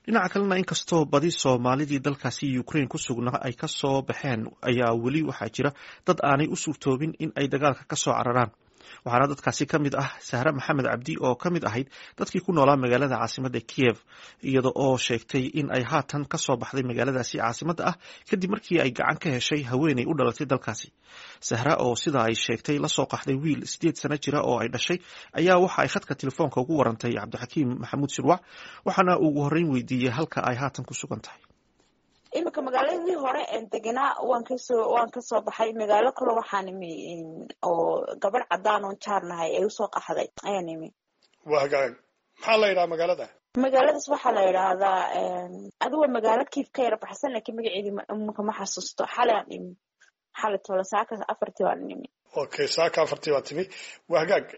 dhinaca kalena inkastoo badi soomaalidii dalkaasi ukraine ku sugnaa ay ka soo baxeen ayaa weli waxaa jira dad aanay u suurtoobin in ay dagaalka ka soo cararaan waxaana dadkaasi ka mid ah sahre maxamed cabdi oo ka mid ahayd dadkii ku noolaa magaalada caasimadda kiyev iyada oo sheegtay in ay haatan ka soo baxday magaaladaasi caasimadda ah kadib markii ay gacan ka heshay haweeney u dhalatay dalkaasi sahra oo sida ay sheegtay lasoo qaxday wiil sideed sano jira oo ay dhashay ayaa waxa ay khadka telefoonka ugu warantay cabdixakiim maxamuud shirwac waxaana ugu horreyn weydiiyey halka ay haatan ku sugan tahay iminka magaaladii hore deganaa waan kasoo waan kasoo baxay magaalo kale waxaan imi oo gabadh cadaan oon jaarnahay ay usoo qaxday ayaan imi waa hagaag maxaa la yidhaha magaalada magaaladaas waxaa la yidhaahdaa adigo magaalo kiif ka yara baxsan laakiin magaceedii imika ma xasuusto xalay aan imi xalay toole saaka afartii baan imi okay saaka afartii baa timi waa hagaag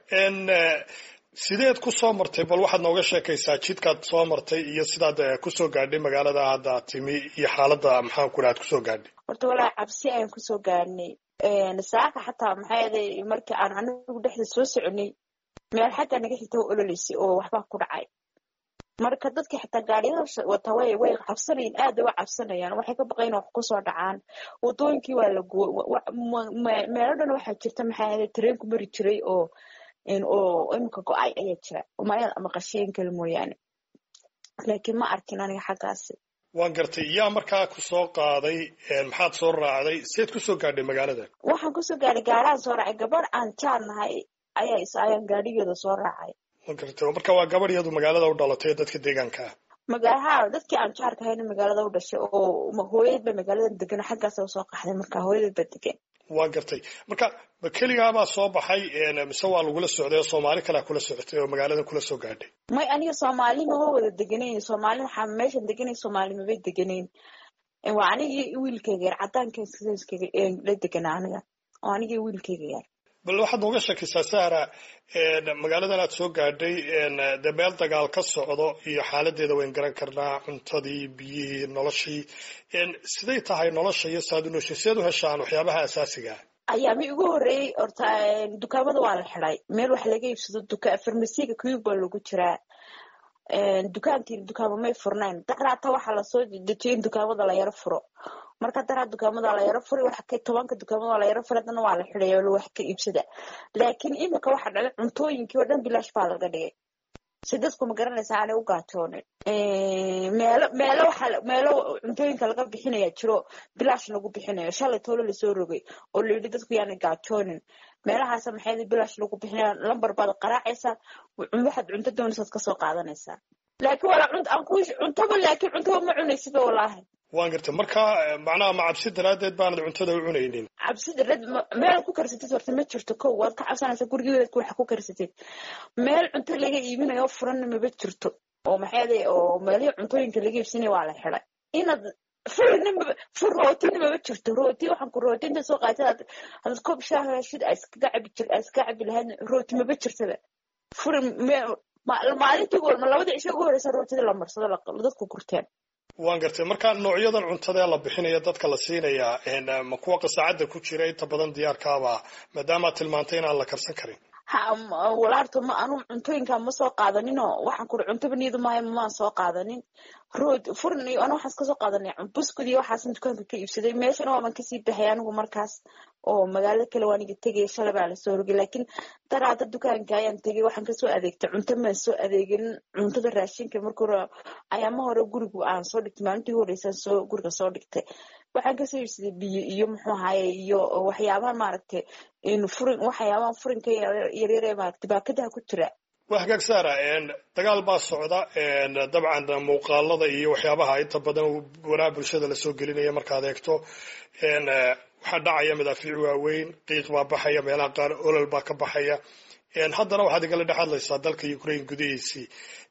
sideed ku soo martay bal waxaad nooga sheekaysaa jidkaad soo martay iyo sidaad kusoo gaadhay magaalada hadda timi iyo xaaladda maxaan ku aad kusoo gaadhay horta walaa cabsi ayaan kusoo gaadhnay saaka xataa maxaa yeelay markii aan anigu dhexda soo soconay meel xataa naga xigta ololeysay oo waxbaa ku dhacay marka dadkii xataa gaariyada wata way way cabsanayin aada uga cabsanayaan waxay ka baqayn wax kusoo dhacaan wadooyinkii waa la guo meelo dhan waxaa jirta maxaa yeelay tareenku mari jiray oo oo imika go-ay ayaa jira umayad ama qashiin kale mooyaane laakiin ma arkin aniga xaggaasi waan gartay yaa markaa ku soo qaaday maxaad soo raacday seed kusoo gaadhay magaalada waxaan kusoo gaadhay gaaraan soo raacay gabadh aan jaarnahay ayaa is ayaan gaadhigeeda soo raacay waan gartay marka waa gabadh iyadu magaalada u dhalatay dadka deegaanka ah magaha dadkii aan jaarka hayna magaalada u dhashay oo hooyad ba magaalada degan xaggaasa usoo qaxday marka hooyadad ba degan waa gartay marka ma keligaabaa soo baxay mise waa lagula socday oo soomaali kalea kula socotay oo magaaladan kula soo gaadhay may aniga soomaali mama wada deganayn soomaali waxaa meeshan deganayn soomaali mabay deganayn waa anigii wiilkayga yar cadaanka la deganaa aniga oo anigii wiilkayga yar bal waxaad nooga sheekaysaa sahra magaaladan aad soo gaadhay dee meel dagaal ka socdo iyo xaaladeeda wayn garan karnaa cuntadii biyihii noloshii siday tahay nolosha iyo saad u nooshin sideed u heshaan waxyaabaha asaasiga ayaami ugu horreeyey horta dukaamada waa la xiday meel wax laga iibsado duka farmasiga kuyub baa lagu jiraa dukaankii dukaamo may furnayn daraata waxaa lasoo dejiyay in dukaamada la yaro furo marka daraa dukaamada la yaro furay waxa ka tobanka dukaamada la yaro furay haddana waa la xiday oo wax ka iibsada laakiin imika waxa dhacay cuntooyinkii oo dhan bilaash baa laga dhigay si dadku ma garanaysa aanay u gaajoonin meelo meelo waxa meelo cuntooyinka laga bixinaya jiro bilaash lagu bixinayo shalay toolo lasoo rogay oo la yidhi dadku yaanay gaajoonin meelahaasa maxay bilaash lagu bixinaya lambar baad qaraacaysaa waxaad cunto doonaysaad kasoo qaadanaysaa laakiin walaa cunt aan ku cuntaba laakiin cuntaba ma cunaysiba walaahi waan gartay marka macnaha ma cabsi daraadeed baanad cuntada u cunaynin cabsi daraad meel ku karsatid horta ma jirto kow waad ka cabsanaysaa gurigeeda waxa ku karsatid meel cunto laga iibinayo furanna maba jirto oo maxay oo meelihii cuntooyinka laga iibsanaya waa la xiday inaad furinimaba fur rootina maba jirto rooti waxaan ku rooti inta soo qaatay hadaad koob shaaha heshid aa iskaga cabi jir aa iskaga cabi lahayd rooti maba jirtaba furin maalintii goolma labadii cisho ugu horeysa rootida la marsado dadku gurteen waan gartay marka noocyadan cuntada ee la bixinaya dadka la siinayaa ma kuwa qasaacadda ku jira inta badan diyaarkaaba maadaamaad tilmaantay inaan la karsan karin walaarto ma anu cuntooyinka ma soo qaadaninoo waxaan kuri cuntaba niyadu maayo maan soo qaadanin rood furin iyo ana waxaas kasoo qaadanay buskud iyo waxaasan dukaanka ka iibsaday meeshana waaban kasii baxay anigu markaas oo magaalada kale waa aniga tegaya shalay baa lasoo rogay laakiin daraada dukaanka ayaan tegay waxaan kasoo adeegtay cunto maan soo adeegin cuntada raashinka marka hore ayaama hore gurigu aan soo dhigtay maalintii horeysaan soo guriga soo dhigtay waxaan kasoo iibsaday biyo iyo muxuu ahaye iyo waxyaabaha maaragtay furin waxyaabaha furinka yaryare maaragtay baakadaha ku jira waa hagaag saara dagaal baa socda dabcan muuqaalada iyo waxyaabaha inta badan waraha bulshada lasoo gelinaya markaad eegto waxaa dhacaya madaafiic waaweyn qiiq baa baxaya meelaha qaar olol baa ka baxaya haddana waxaad igala dhex hadlaysaa dalka ukraine gudihiisii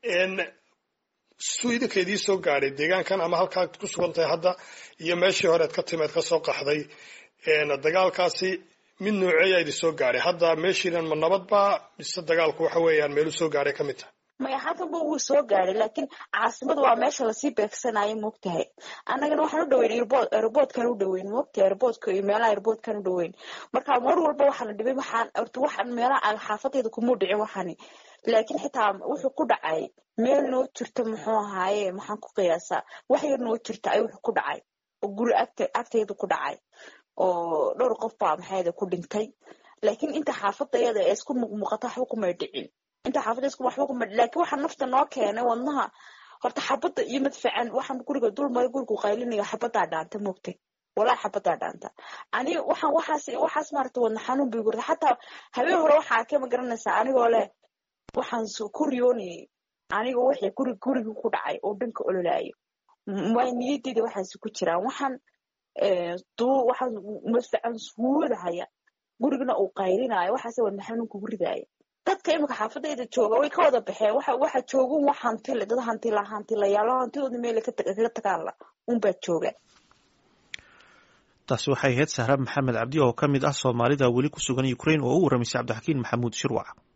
suu idinka idii soo gaadhay deegaankan ama halkaad ku sugan tahay hadda iyo meeshii horead ka timeed kasoo qaxday dagaalkaasi mid nooceeyaa idin soo gaadhay hadda meeshiinan ma nabad baa mise dagaalku waxa weeyaan meelu soo gaadhay ka mid tahay maya halkanba wuu soo gaadhay laakiin caasimada waa meesha lasii beegsanayo moogtahay annagana waxaan u dhaweyn airbood airboodkan u dhaweyn moogtahay airboodka iyo meelaha airboodkan u dhaweyn marka mar walba waxaana dhibay waxaan horta waxaan meelaha xaafadayda kumuu dhicin waxani laakiin xitaa wuxuu ku dhacay meel noo jirta muxuu ahaaye maxaan ku qiyaasaa wax yar noo jirta ay wuxuu ku dhacay oo guri agta agtayda ku dhacay oo dhowr qof baa maxayda ku dhintay laakiin inta xaafadayada ee isku muuqmuuqata waxba kumay dhicin inta xaafadda isku waxba kumay laakiin waxa nafta noo keenay wadnaha horta xabadda iyo madfacan waxaan guriga dulmay gurigu qaylinayo xabaddaa dhaanta moogtay walaa xabadaa dhaanta aniga waxaan waxaas waxaas maarata wadna xanuun bay gurta xataa habeen hore waxaa arkay ma garanaysaa anigoo leh waxaan ku riyoonayay aniga wixii guri gurigi ku dhacay oo dhanka ololaayo way niyadeyda waxaasi ku jiraan waxaan duu waxaan madfacan suudahaya gurigana uu qaylinaayo waxaase wadna xanuun kugu ridaaya dadka imika xaafadayda jooga way ka wada baxeen waxa waxa joogun wax hantile dad hantila hantilayaalo hantidooda meela kaga tagaanla unbaa jooga taasi waxay ahayd sahra maxamed cabdi oo ka mid ah soomaalida weli ku sugan ukrain oo u warramaysay cabdixakiin maxamuud shirwac